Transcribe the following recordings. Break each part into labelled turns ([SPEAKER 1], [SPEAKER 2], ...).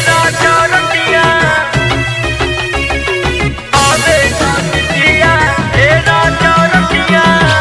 [SPEAKER 1] राजा रतिया आवे रतिया ए राजा रतिया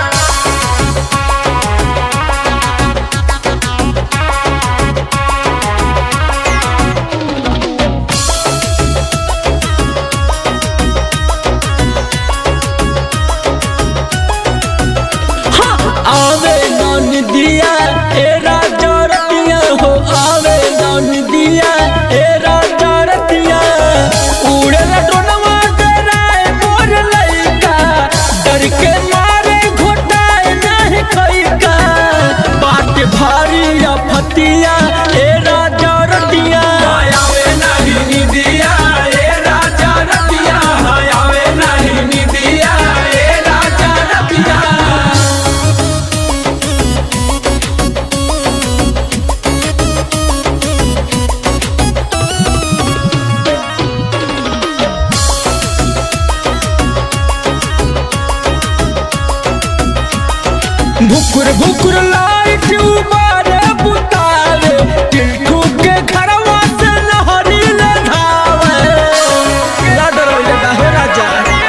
[SPEAKER 2] आवे नन दिया ए राजा रतिया हो आवे नन दिया ए राजा रतिया उड़े लडोनवा डराए मोर लइका डर के मारे घोटाए नहीं खइका बाट भारी अफतिया ए राजा रतिया
[SPEAKER 3] आवे नाही निदिया ए राजा रतिया आवे नाही निदिया ए राजा रतिया
[SPEAKER 2] भुकुर भुकुर लाइट उबारे बुतावे टिल्टू के घरवा से लहरी ले धावे ना डरोले बा हो राजा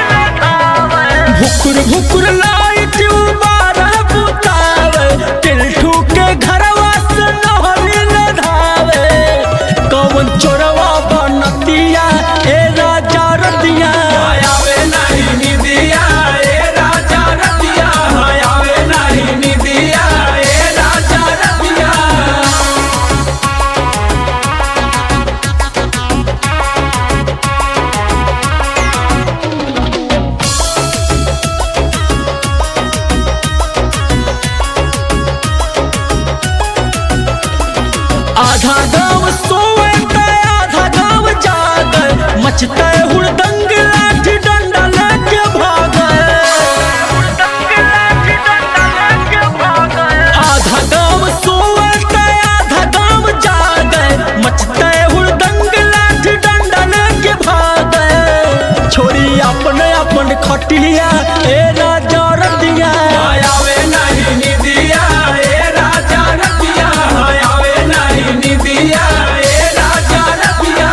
[SPEAKER 2] भुकुर भुकुर लाइट उबारे बुतावे टिल्टू के घरवा से लहरी ले धावे कौन चोरवा बनतिया ए राजा रतिया
[SPEAKER 3] आवे नाही निदिया ए राजा रतिया आवे नाही निदिया ए राजा रतिया
[SPEAKER 2] आधा गांव सोए ते आधा गांव जागे मचते हुड़दंग लाठी डंडा लेके भागे आधा गांव सोए ते आधा गांव जागे मचते हुड़दंग लाठी डंडा लेके भागे छोरी अपने अपन खटिया ए राजा रतिया
[SPEAKER 3] आवे नाही निदिया ए राजा रतिया आवे नाही निदिया ए राजा रतिया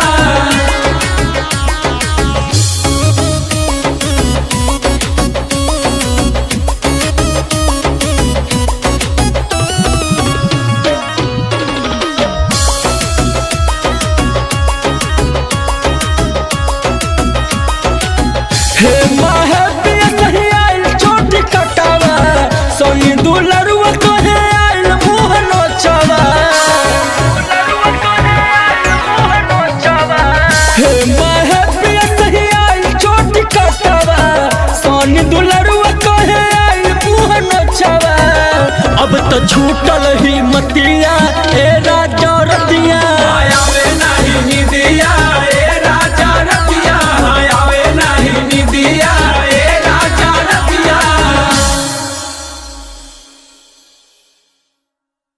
[SPEAKER 2] हे माहे पिया सही आइल चोटी कटावा सोई दुलरुआ कहे आइल मुँह नोचावा हे माहे पिया सही आइल चोटी कटावा सोनी दुलरुआ कहे आइल मुँह नोचावा अब तो छूटल